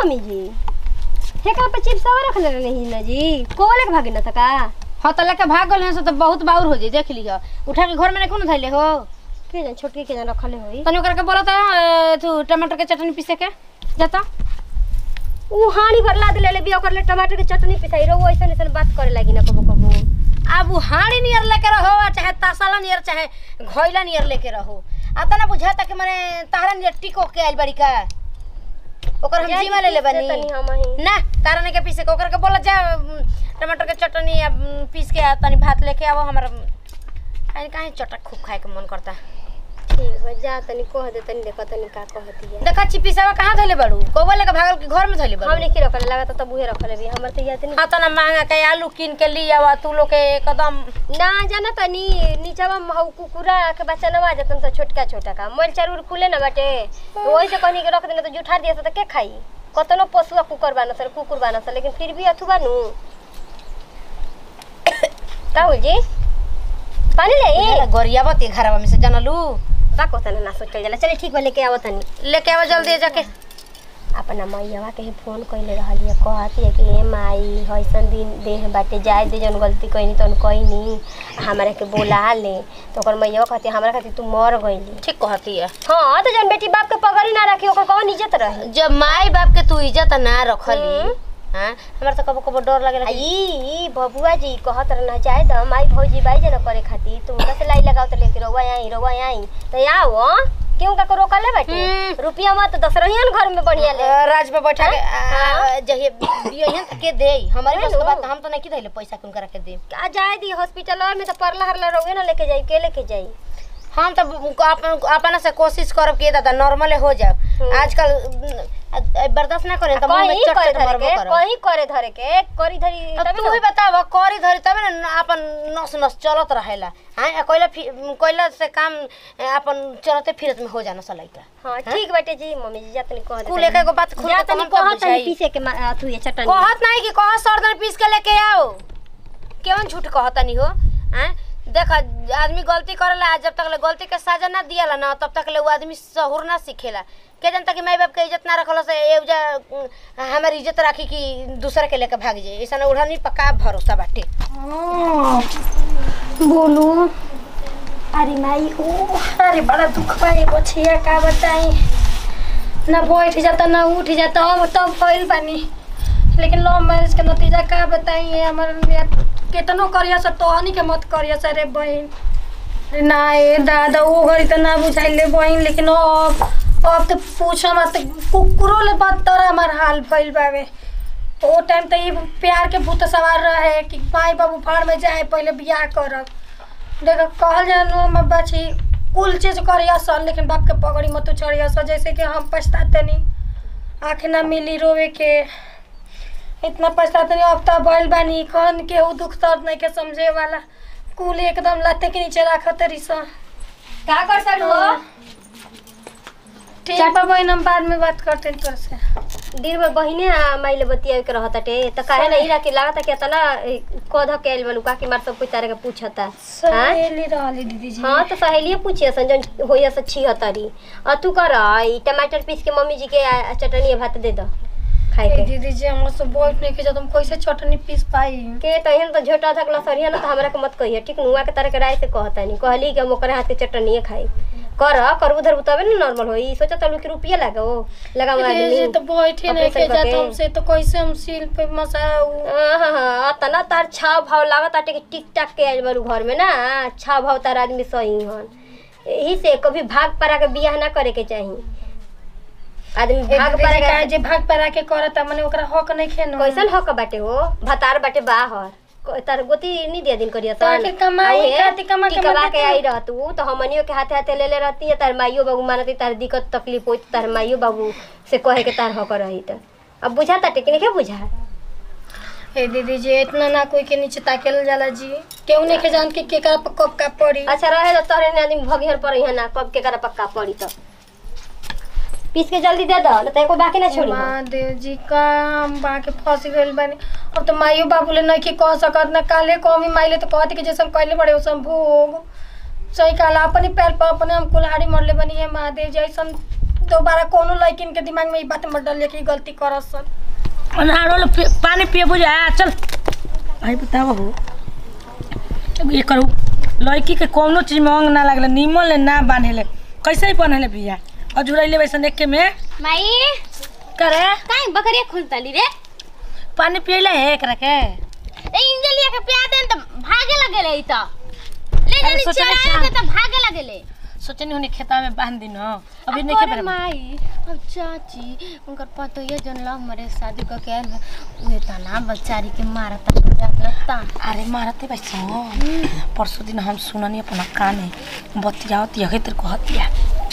Mummy जी हेकरा पे chips और रख ले नहीं ना जी कोले के भागे न सका हाँ तो लेके भाग गल से तो बहुत बाउर हो जाई देख लियो उठा के घर में नहीं धैले हो के जन छोटकी के जन रखले होई तनी ओकरा के बोला था तू टमाटर के चटनी पीसे के जाता उ हानी भर ला ले बिया ओकर ले टमाटर के चटनी पिसाई रो ऐसन ऐसन बात करे लागी ना कबो कबो अब उ हाड़ी नियर लेके रहो चाहे तासाला नियर चाहे घोइला नियर लेके रहो आता ना बुझाता कि माने तारा नियर टिको के आइल बड़ी का ओकर हम जीवा ले ले बनी तनी हम ही ना तारा ने के पीसे के ओकर के बोला जा उम, टमाटर के चटनी या उम, पीस के आ, तनी भात लेके आवो हमर काहे काहे चटक खूब खाए के मन करता ठीक बा जा तनी कह दे तनी देखो तनी का कहती है देखा चिपिसावा कहाँ धइले बड़ू कौवा लेके भागल के घर में धइले बड़ू हमने की रखले लगा तो बुहे रखले भी हमर तो याद नहीं हाँ तना महंगा के आलू कीन के ली आवा तू लोग के एकदम ना जाना तनी नीचवा महू कुकुरा के बच्चा नवा जतन तो छोटका छोटा का मोल चारूर खुले ना बाटे तो वही से कहनी के रख देने तो जुठा दिया तो के खाई कतनो पशुआ कुकर बाना सर कुकुर बाना सर लेकिन फिर भी अथु बानू राहुल जी पानी ले गोरिया बती घरवा में से जानलू का कहता ना सोचल जाला चलिए ठीक बा लेके आवत तनी लेके आवा जल्दी जाके अपना मैयावा के ही फोन कइले रहलिए कहती है कि ए माई हइसन दिन देह बाटे जाए दे जौन गलती कइनी तौन कइनी हमरा के बोला ले तो ओकर मैयावा कहती हमरा खातिर तू मर गइली ठीक कहती है हाँ तो जौन बेटी बाप के पगड़ी ना रखी ओकर कौन इज्जत रही जब माई बाप के तू इज्जत ना रखली हम्म। हाँ हमरा तो कबो कबो डर लगे आ ई बबुआ जी कहत रह जाए द माई भौजी बाई जना करे खातिर तू उनका से लाई लगाओ तो लेके रहुआ आई रहुआ आई तो आओ क्यों का रोकले बाटे हम्म। रुपया मत दस रहियन घर में बढ़िया ले राज पे बैठा के हाँ। जहिए बियहन के दे हमारे है बस के नु। बात हम तो नहीं किधैले पैसा कुन करा के दे आ जाए दी हॉस्पिटल में तो परला हरला रहुए ना लेके जाई के लेके जाई हम तो अपन अपना से कोशिश करब कि दादा नॉर्मल हो जाओ हम्म। आजकल उम, अ- बर्दाश्त ना करें तो मुंह में कहीं चट करे चट धरे मरबो के करब कहीं करे धरे के करी धरी अब तबे तू ना ही बताव करी धरी तबे ना अपन नस नस चलत रहेला हाँ कोयला फि- कोयला से काम ए, अपन चलते फिरत में हो जाना सलाइका हाँ ठीक बाटे जी मम्मी जी जा तनी कह कुल एक एगो बात खुल जा के तनी कहम कह तब तनी बुझाई। पीसे के मा- अथु ये चटनी कहत नहीं कि कह सरदन पीस के लेके आओ केवन झूठ कहता नहीं हो हैं देख आदमी गलती करेला जब तक ले गलती के सजा ना दियाला ना तब तक ले वो आदमी सहूर ना सीखेला के जनता कि माई बाप के इज्जत ना रखल से एवजा हमारी इज्जत राखी कि दूसरे के लेके भाग जाए ऐसा उड़ानी पक्का भरोसा बाटे बोलू अरे माई ओ अरे बड़ा दुख पाई बछिया का बताई ना बैठ जाता ना उठ जाता अब तब फैल बानी लेकिन लव मैरिज के नतीजा का बताई है हमार केतनो करिया से तोहनी के मत करिया से रे बहन अरे ना ए दादा वो घड़ी तो ना बुझाइले बहन लेकिन अब अब तो पूछो मत कुकुरो ले बदतर हमार हाल भइल बावे ओ टाइम तो ये प्यार के भूत सवार रहे कि माई बाबू फाड़ में जाए पहले बियाह करब देखो कहल जानू हम बची कुल चीज करिया सन लेकिन बाप के पगड़ी मत चढ़िया सन जैसे कि हम पछताते नहीं आँख ना मिली रोवे के इतना पछताते नहीं अब तो बैल बानी कौन के ऊ दुख दर्द नहीं के समझे वाला कुल एकदम लाते के नीचे रखत रही सन का कर सकू हो ठीक बा बहन हम बाद में बात करते हैं तोर से दिन भर बहिने आ माइले बतिया के रहताटे त काहे नहीं रखे लागता कि तना कौधा के आइल बलू का कि मार सब कोई तारे के पूछता हाँ? सहेली रहली दीदी जी हाँ तो सहेलिए पूछिए सन जन होइया से छिहत्तरी और तू कर ई टमाटर पीस के मम्मी जी के आ- चटनी भात दे दो खाए ए के दीदी जी हमरा से बैठ नहीं के जब तुम कैसे चटनी पीस पाई के तहन तो झोटा धक लसरिया ना तो हमरा के मत कहिए ठीक नुआ के तरह के राय से कहता नहीं कहली कि हम ओकरे हाथ के चटनी खाई कर कर उधर तबे ना नॉर्मल होई सोचा तलू कि रुपया लागो लगा दीदी जी तो बैठे नहीं के ऑपरेशन जात करके। हमसे तो कैसे हम सील पे मसा उ- तना तार छाव भाव लागत आटे कि टिक टाक के आइल बारू घर में ना छाव भाव तार आदमी सही हन यही से कभी भाग परा के बियाह ना करे के चाही आदमी ए भाग दीदी परा जी का के जे भाग परा के करता मने ओकरा हक नहीं खेनो कैसन हक बाटे हो भतार बाटे बाहर क- तार गोती नहीं दिया दिन करिया तो आखिर कमाई खातिर कमा के टिकवा मत के आई रहतू तो हमनियो के हाथे हाथे ले ले रहती है तार माइयो बाबू मानती तार दिक्कत तकलीफ होई तार माइयो बाबू से कहे के तार हक रही त अब बुझा ताटे कि नहीं के बुझा ए दीदी जी इतना ना कोई के नीचे ताकेल जाला जी केहू नहीं के जान के केकरा पर कब का पड़ी अच्छा रहे तो तोरे ने आदमी भगिहर पर यहाँ ना कब के करा पक्का पड़ी तो पीस के जल्दी दे दो नहीं तो एको बाकी ना छोड़ी महादेव जी का हम बाके फंस गइल बानी अब तो माइयो बाबू ले नहीं के कह सकत ना काले कमी माइले तो कहती कि जैसे हम कहले बड़े वैसे भोग सही कहला अपने पैर पर अपने हम कुल्हाड़ी मरले बनी है महादेव जी ऐसन दोबारा कोनो लड़किन के दिमाग में ई बात मत डालिए कि ई गलती करत सन अनारो लो पी- पानी पिए बुझा चल भाई बताओ हो ये करू लड़की के कोनो चीज में अंग ना लगले नीमन ले ना बांधेले कैसे ही पहनले बिया अजुरैले वैसे देख के में माई करे काहे बकरिया खुलताली रे पानी पियले है एकरा के ए इंजलिया के प्यार देन त भागे लगेले ई त ले अरे जनी सोचले चराए चाह- के त भागे लगेले सोचनी होनी खेता में बांध दिन अभी नहीं अरे के माई अब चाची उनकर पतो ये जन लव मरे शादी क के आइल बा, उहे तना बचारी के मारता जाता अरे मारते वैसे परसों दिन हम सुननी अपना कान में बतियावत यही तेरे को हतिया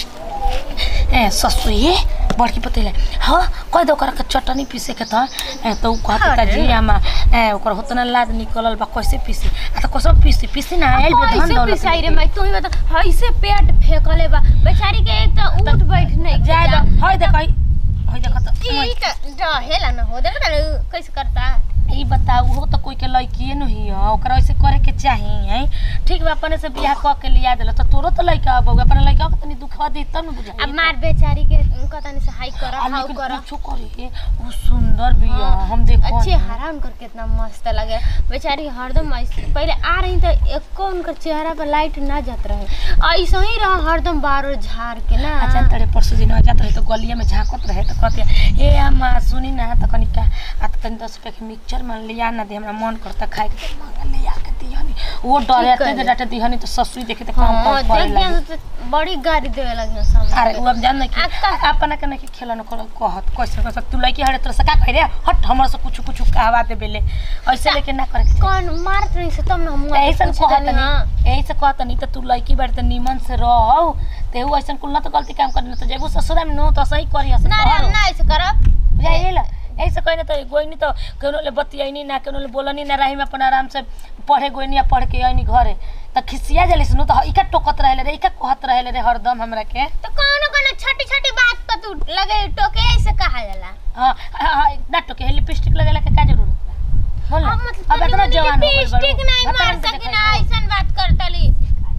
ए ससु ये बड़की पतेले हाँ कह दो ओकरा के चटनी पीसे के था ए तो उ कहत का जी आमा ए ओकर होतना लाद निकलल बा कैसे पीसी आ तो कसम पीसी पीसी ना आइल बे धन ऐसे दौलत पिसाई रे माई तू ही बता ऐसे पेट फेकले बा बेचारी के एक त उठ बैठ नहीं जाय दो हई देख हई हई देख तो ई त रहेला न हो देख त कैसे करता ई बताऊ हो तो कोई के लड़किए न ही है ओकरा ऐसे करे के चाही है ठीक बा अपने से बियाह क के लिया देला तो तोरो तो लड़का अब अपने लड़का के तनी दुखवा दे तब न बुझाई अब मार बेचारी के कतनी से हाई कर आ, हाउ लेकिन कर कुछो करे वो सुंदर भी है हाँ, हम देखो अच्छे हरा उनकर कितना मस्त लगे बेचारी हरदम ऐसे पहले आ रही तो एको उनकर चेहरा पर लाइट ना जात रहे ऐसा ही रहा हरदम बारो झाड़ के ना अच्छा तड़े परसों दिन आ जात रहे तो गलिया में झांकत रहे तो कहते ए अम्मा सुनी ना तो कनी का आ तो तनी दस रुपया के मिक्सचर मान लिया ना दे हमरा मन करता खाए के तो मांगा ले आके दिहनी वो डरे ठीक आते है। डाटे दिहनी तो ससुई देखे तो काम हाँ काम करे देख लगी दिया तो बड़ी गाड़ी देवे लगे सामने अरे वो अब जान ना कि आ, का- अपना के नहीं खेलन कर कहत कैसे कैसे तू लड़की हरे तोरा से का कह रे हट हमरा से कुछ कुछ कहवा दे बेले ऐसे लेके ना करे के कौन मारत रही से तब ना हम ऐसन कहत नहीं ऐसे कहत नहीं तो तू लड़की बाड़ी तो नीमन से रहो तेहू ऐसन कुल ना तो गलती काम करना तो जेबू ससुरा में नो तो सही करी हसन ना रे, हम ना ऐसे करब जाइला ऐसे कहने तो गोइनी तो केनो ले बतियाइनी ना केनो ले बोलनी ना रही में अपन आराम से पढ़े गोइनी या पढ़ के आइनी घरे त खिसिया जली सुनो तो इका टोकत रहेले रे इका कहत रहेले रे हरदम हमरा के तो कौन कौन छोटी छोटी बात पर तू लगे टोके ऐसे कहा जाला हाँ हाँ हाँ, ना टोके लिपस्टिक लगेला के का जरूरत बा बोल ना अब मतलब अब इतना जवान हो गइल बड़ू लिपस्टिक नहीं मार बताओ तो सकी देखा ना ऐसन बात करतली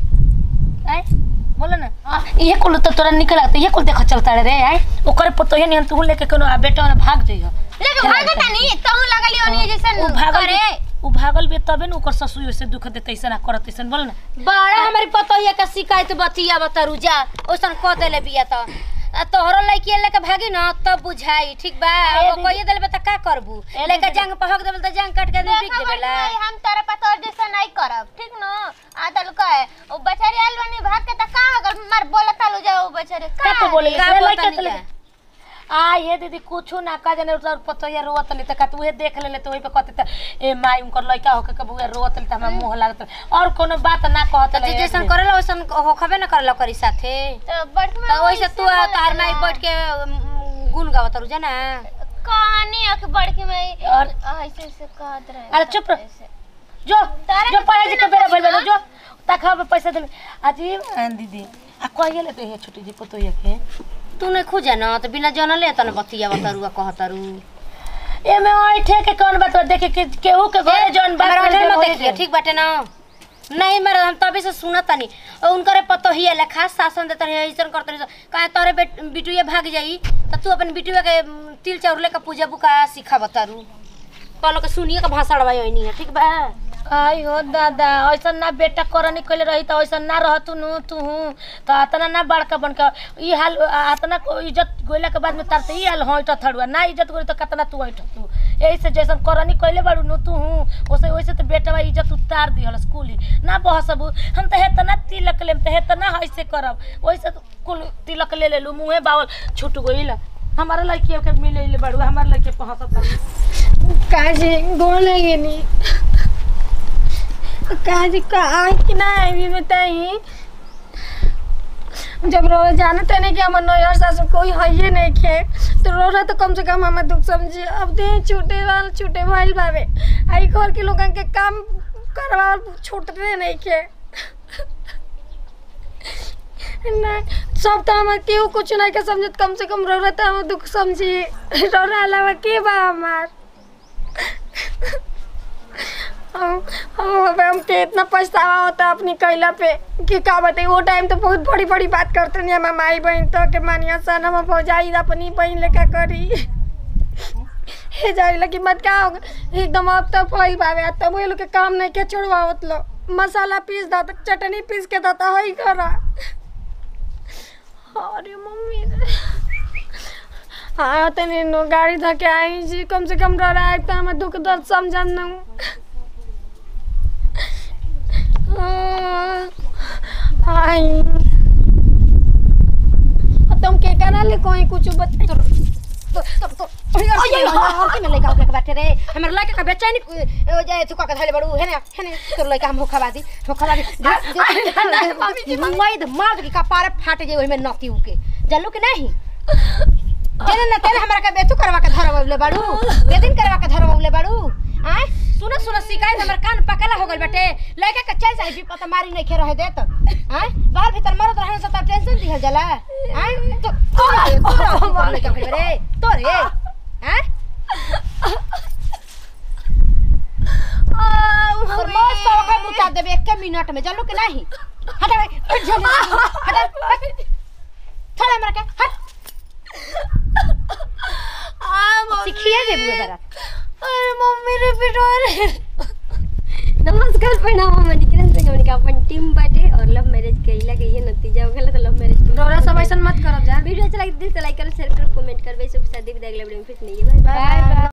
आय बोलो ना हाँ, ये कुल तो तोरा निकल आते ये कुल देख चलता रे आय ओकरे पतो ये नहीं तू लेके कोनो आ बेटा ना भाग जइहो लेकिन भागता नहीं तहु लगली ओनी जैसन उ भागल करे बे- उ भागल बे तबे न ओकर ससुर से दुख देते ऐसा ना करत ऐसा बोल ना बड़ा हमारी पतोहिया के शिकायत बतिया बतरू जा ओसन कह देले बिया त आ तोहरो लड़की लेके भागी न तब बुझाई ठीक बा ए अब दीदी। कहिए देले त का करबू ए लेके दीदी। जंग पहक देबल त जंग काट के आदमी बिक देखो देबेला भाई, हम तारा पतोर जैसा नहीं करब ठीक न आ तलु कहे ओ बेचारी आइल बनी भाग के त का अगर मार बोला तलु जाओ बेचारे का तो बोले का रे बोलता लइका नहीं तो ले का? आ ये दीदी कुछो ना का जाने उधर पतोया रोवत ले त का तू देख ले ले तो ओइ पे कहते त ए माई उनकर लइका होके कबू रोवत ले त हमरा मुंह लागत और कोनो बात ना कहत त जे जैसन करेला वैसन होखबे न करला करी साथे तो बट में त ओइसे तू आ तार माई बैठ के उम, गुन गावत रू जना कहानी अख बढ़ के मैं और ऐसे ऐसे कहत रहे अरे चुप रह। ऐसे। जो तारा जो के पढ़े जी के कितना बेरा भइल पैसा? बा, जो तखा पे पैसा दे अजी अ, दीदी आ कहिए ले तो छोटी जी पतोया के तू नहीं खुजा न त बिना जनले त न बतिया बतरू आ कहतरू एमे ऐठे के कौन बात बा? देखे के केहू के घरे जौन बात हमारा करे होटल के मत होई देखिए जाई। ठीक बाटे ना नहीं मेरा हम तभी से सुनत तनी और उनकरे पतो ही है खास शासन देते रहे ऐसन करते रहे कहे तोरे बेट बिटुए भाग जाई त तू अपन बिटुए के उम, तिल चाउर लेके पूजा बुका सिखा बतारू कहलो के सुनिए के भाषा अड़वाई नहीं है ठीक बा आई हो दादा ऐसा ना बेटा करनी कइले रही त ऐसा ना रहतु नु तू त अतना ना बड़का बन के ई हाल अतना को इज्जत गोइला के बाद में तार त ई हाल होइट थड़ुआ ना इज्जत गोली त कतना तू होइट तू यही से जैसन करनी कइले बाड़ू नु तू ओसे ओइसे त बेटा बा इज्जत उतार दिहल स्कूली ना बहसबू हम त हेतना तिलक लेम त हेतना ऐसे करब ओइसे त कुल तिलक ले लेलू मुंहे बावल छूट गइल हमारा लड़की के मिले बाड़ू हमार लड़की पहसत काजी गोड़ लगे नी काजी का आई कि ना आई बताई जब रोज जाना तो नहीं कि हमारे नैयर सासु कोई है ही नहीं खे तो रो रहा तो कम से कम हमें दुख समझी अब दे छूटे वाल छूटे वाल बाबे आई घर के लोगन के काम करवा छूटते नहीं खे नहीं सब तो हमारे केहू कुछ नहीं के समझत कम से कम रो रहा तो हमें दुख समझी रो रहा अलावा के बा हमार अब हमके इतना पछतावा होता अपनी कैला पे कि का बताई वो टाइम तो बहुत बड़ी बड़ी बात करते नहीं हमार माई बहन तो के मानिया सन हम भौजाई अपनी बहन लेका करी हे जारी लगी मत का होगा एकदम अब तो फैल बावे तब वो लोग के काम नहीं के छोड़वावत लो मसाला पीस दा तो चटनी पीस के देता हई करा अरे मम्मी रे हाँ तनी नो गाड़ी धके आई जी कम से कम डर आए तो हमें दुख दर्द समझन न आई तुम के करा ले कोई कुछ बता तो तो तो ओये हल्की में लइका के बैठे रे हमर लइका का बेचैनी ओ जाए तू का धले बड़ू हेने हेने तोर लइका हम होखा दी होखा दी मुंगई द मार के कपारे फाट जे ओहि में नती उके जल्लू के नहीं जेने न तेरे हमरा के बेतु करवा के धरवले बाड़ू बेदिन करवा के धरवले बाड़ू आय सुन सुन शिकायत हमर कान पकला हो गइल बाटे लइका के चल जाई पता मारी नहीं खे रहे देत आय बाहर भीतर मरत रहने से त टेंशन दिहल जाला आय तो तोरा तोरा लइका के रे तोरे हैं और मैं सौ का बुता देबे एक मिनट में चलो कि नहीं हटा भाई हट जा हटा हट थोड़ा मर के हट सिखिए जे बुआ बरा अरे मम्मी रे पिटोरे नमस्कार प्रणाम हम निकिरन से हमनी का अपन टीम बाटे और लव मैरिज कइला के ये नतीजा हो गेला तो लव मैरिज डोरा सब ऐसन मत करब जा वीडियो अच्छा लगे तो दिल से लाइक करो शेयर करो कमेंट करबे सब शादी विदाई अगला वीडियो में फिर नहीं है बाय बाय